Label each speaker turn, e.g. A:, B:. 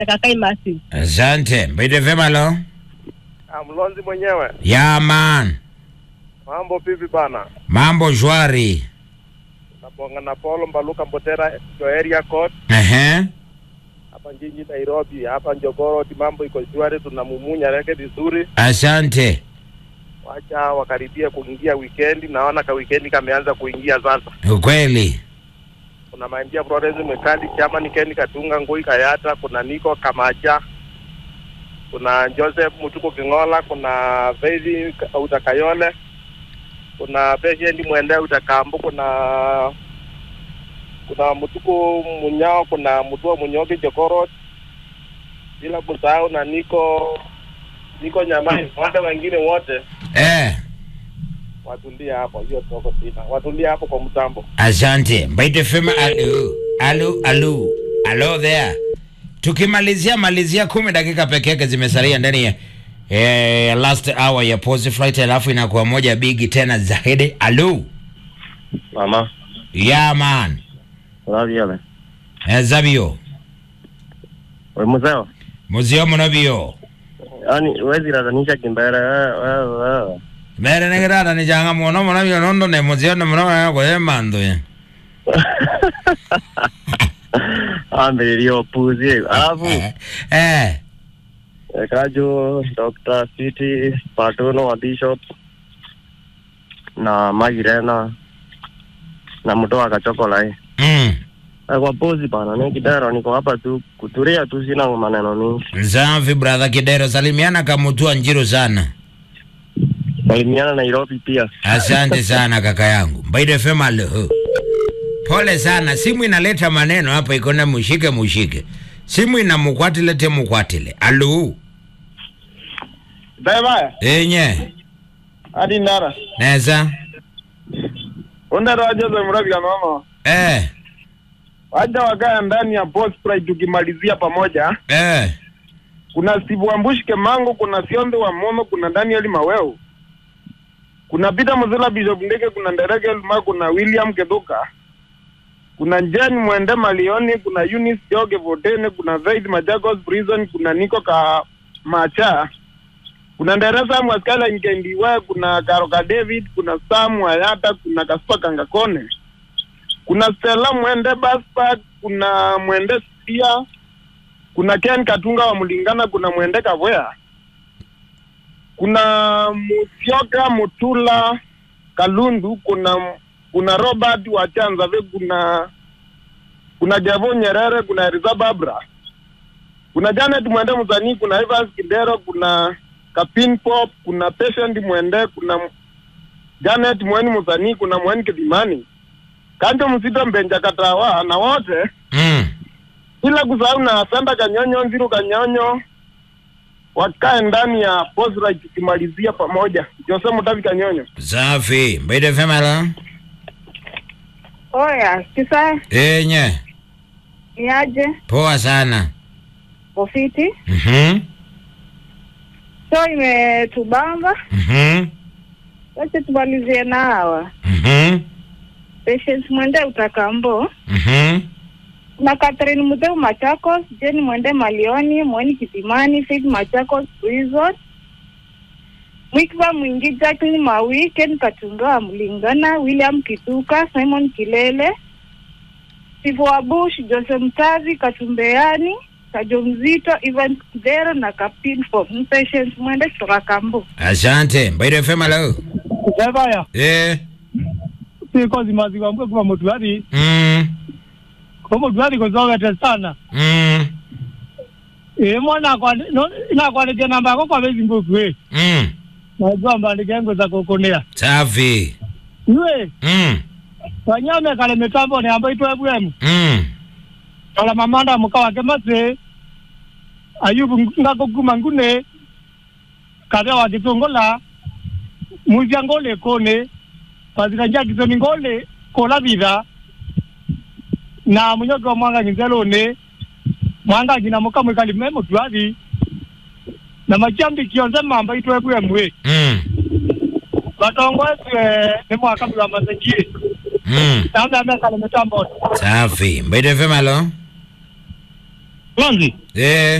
A: Kakai Massive.
B: Asante. Mbite vema lo.
C: Ah, Mlonzi mwenyewe,
B: Ya man.
C: mambo vipi bana?
B: Mambo shwari.
C: Nabonga na Paulo Mbaluka Mbotera yo area code
B: Ehe.
C: hapa jiji Nairobi, hapa Njogoro, mambo iko shwari, tunamumunya reke vizuri.
B: Asante.
C: Wacha wakaribia kuingia weekend, naona ka weekend kameanza kuingia sasa.
B: Ukweli.
C: Kuna Maindia Florence Mekali, Chama Nikeni Katunga, Ngui Kayata, kuna Niko Kamacha, kuna Joseph Mutuko Kingola, kuna Faith Utakayole, kuna Patient Mwende Utakambu, kuna kuna Mutuko Munyao, kuna Mutua Munyoki Jokoro, bila kusahau na Niko Niko Nyamai, wale wengine wote
B: Eh.
C: watulia hapo, hiyo toko sina, watulia hapo kwa mtambo.
B: Asante. Mbite vema alo. Alo, alo. Alo there. Tukimalizia malizia kumi dakika peke yake zimesalia ndani ya eh, last hour ya pause flight alafu inakuwa moja bigi tena zaidi. Alo.
C: Mama,
B: Ya man.
C: love you.
B: Eh, Zabio.
C: We mzee,
B: Muzio munobio.
C: yani wezi radanisha kimbere wewe wewe.
B: Mere negirada ni janga muno munobio nondo ne muzio ne munobio kwa mando ya.
C: Ambelio puzi. Alafu
B: Eh.
C: Kajo, Dr. City, Patono wa Bishop na Magirena na mtoa kachokolai.
B: Mm.
C: Kwa pozi bana, ni kidero niko hapa tu kuturia tu sina maneno mingi.
B: Safi brother Kidero, salimiana kamutua njiru sana.
C: Salimiana Nairobi pia.
B: Asante sana kaka yangu. Mbaide fema alo. Pole sana, simu inaleta maneno hapa ikona mushike mushike. Simu ina mukwatile te mukwatile. Alo.
C: Bye
B: Enye.
C: Hadi nara.
B: Neza.
C: Onda waje za mrabi mama.
B: Eh.
C: Waja wakaya ndani ya Post Pride tukimalizia pamoja.
B: Eh.
C: Kuna Steve Wambushi Kemango, kuna Sionde wa Momo, kuna Daniel Maweo, kuna Peter Muzila Bishop Ndeke, kuna Ndereke Elma, kuna William Keduka, kuna Njani Mwende Malioni, kuna Eunice Joge Votene, kuna Zaid Machakos Prison, kuna Niko Ka Macha, kuna Nderesa Mwaskala Nkendiwe, kuna Karoka David, kuna Sam Wayata, kuna Kaspa Kangakone, kuna Stella Mwende Baspa, kuna Mwende Sia, kuna Ken Katunga wa Mlingana, kuna Mwende Kavoya, kuna Musyoka Mutula Kalundu, kuna kuna Robert wa Chanzave, kuna kuna Javo Nyerere, kuna Riza Babra, kuna Janet Mwende Mzanii, kuna Evans Kidero, kuna Kapin Pop, kuna Patient Mwende, kuna Janet Mweni Mzanii, kuna Mweni Kidimani, Kanjo Msito Mbenja Katawa na wote
B: Mm.
C: bila kusahau na Sanda Kanyonyo, Nziru Kanyonyo wakae ndani ya Postlight tukimalizia pamoja. Jose Mutavi Kanyonyo.
B: Safi. Mbaide fema alo.
A: Oya, kisa
B: Enye.
A: niaje?
B: Poa sana.
A: Ofiti.
B: Mhm.
A: So imetubamba.
B: Mhm.
A: Wacha tumalizie na hawa.
B: Mhm.
A: Patience Mwende Utakambo.
B: Mhm.
A: Na Catherine Mudeu Machakos, Jane Mwende Malioni, Mweni Kitimani, Faith Machakos Prison. Mwikva Mwingi, Jacqueline Mawi, Ken Katunga Mlingana, William Kituka, Simon Kilele, Sifu Wabush, Jose Mtavi, Katumbeani, Kajo Mzito, Ivan Kidero na Kapin for Patience Mwende kutoka Kambo.
B: Asante. Mbaide fema alo.
D: Kevaya,
B: Eh.
D: siko zimaziwa mbwe kwa mutwari,
B: Mm.
D: kwa mutwari kuzogete sana.
B: Mm.
D: E mwana kwa no ina kwa ndia namba yako kwa bezi mbuku we.
B: Mm.
D: Najua mbandike ngo za kukonea.
B: Safi.
D: Iwe,
B: Mm.
D: wanyame kale mitambo ni ambayo itwa bwemu.
B: Mm.
D: Kala mamanda mukawa kemase. Ayubu ngako kuma ngune. Kada wa kitongola. Muzia ngole kone. Pazika njia kizoni ngole kola vida. Na munyoke wa mwanga nyizelone. Mwanga jina muka mwikali memo tuwazi. Na machambi kionze mamba itwe bwemu we.
B: Mm.
D: Batongwese ni mwaka wa mazingira.
B: Mm.
D: Tanda meka kale mitambo.
B: Safi. Mbaide fema alo.
D: Lonzi
B: eh